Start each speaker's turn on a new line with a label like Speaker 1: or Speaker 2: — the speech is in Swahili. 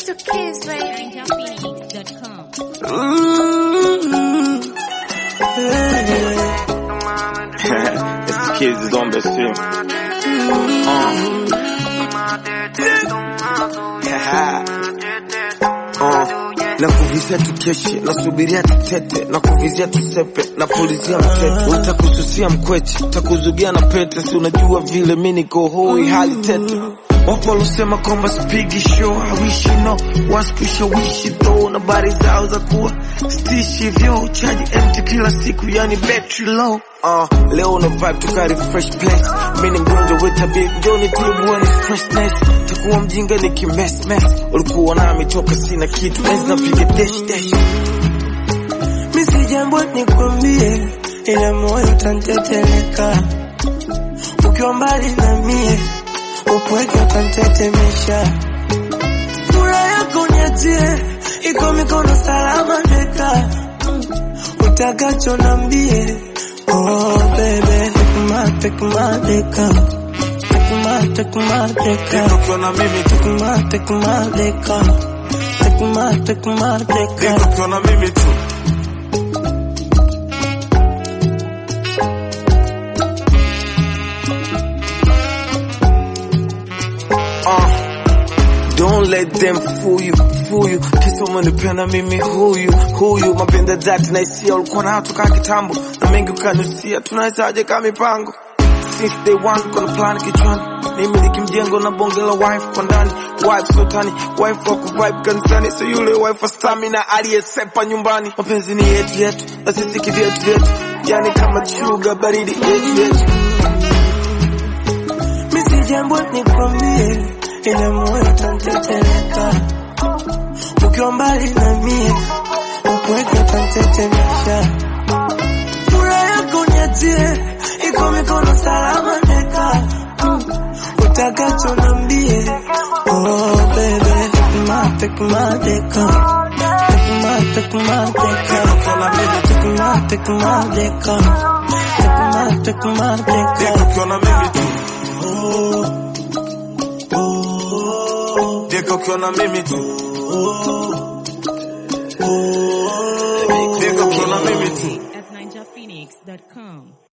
Speaker 1: to kiss, baby.
Speaker 2: NinjaPhoenix.com.
Speaker 3: Mm-hmm. it's the kids is on best film. Uh, na kuvizia tukeshe nasubiria tutete na kuvizia tusepe na pulizia mtete utakususia mkweche takuzugia na pete si unajua vile mi niko hoi hali tete wapo walosema kwamba spigi show hawishi no waskushawishi tho na bari zao za kuwa stishi vyo chaji empty kila siku yani battery low Uh, leo una vibe tukari fresh place mi ni mgonjwa wetabib njoni tibu ni freshness takuwa mjinga ni kimesmes ulikuwa nami toka sina kitu enzi napiga dash dash
Speaker 4: misi jambo nikwambie, ila moyo utanteteleka ukiwa mbali na mie, upweke utantetemesha. Furaha yako niachie, iko mikono salama deka, utakacho nambie. Oh baby, take my, take my deka, take my, take my deka,
Speaker 3: ukiwa na mimi tu
Speaker 4: take my, take my deka, take my, take my deka.
Speaker 3: ukiwa na mimi tu Uh, don't let them fool you, fool you. Kisa umenipenda mimi huyu huyu, mapenda dhati na hisia ulikuwa nayo toka kitambo, na mengi ukanusia, tunawezaje kama mipango since day one, kuna plan kichwani, nimiliki mjengo na bonge la wife kwa ndani, wife sotani, wife wa kuvibe kanisani, so yule wife wa stamina aliyesepa nyumbani. Mapenzi ni yetu yetu, na sisi kivyetu vyetu, yani kama chuga baridi yetu yetu.
Speaker 4: misi jambo nikwambie, ila moyo utanteteleka ukiwa mbali na mie, upweke utantetemesha. Furaha yako niachie, iko mikono salama deka, utakacho nambie. Oh baby, take my, take my deka, take my, take my deka, take my, take my deka, take my, take my deka.
Speaker 3: Ukiwa na mimi tu,
Speaker 4: Oh, oh,
Speaker 3: Deka ukiwa na mimi tu,
Speaker 4: oh.
Speaker 3: Deka ukiwa na mimi tu.
Speaker 2: At NinjaPhoenix.com.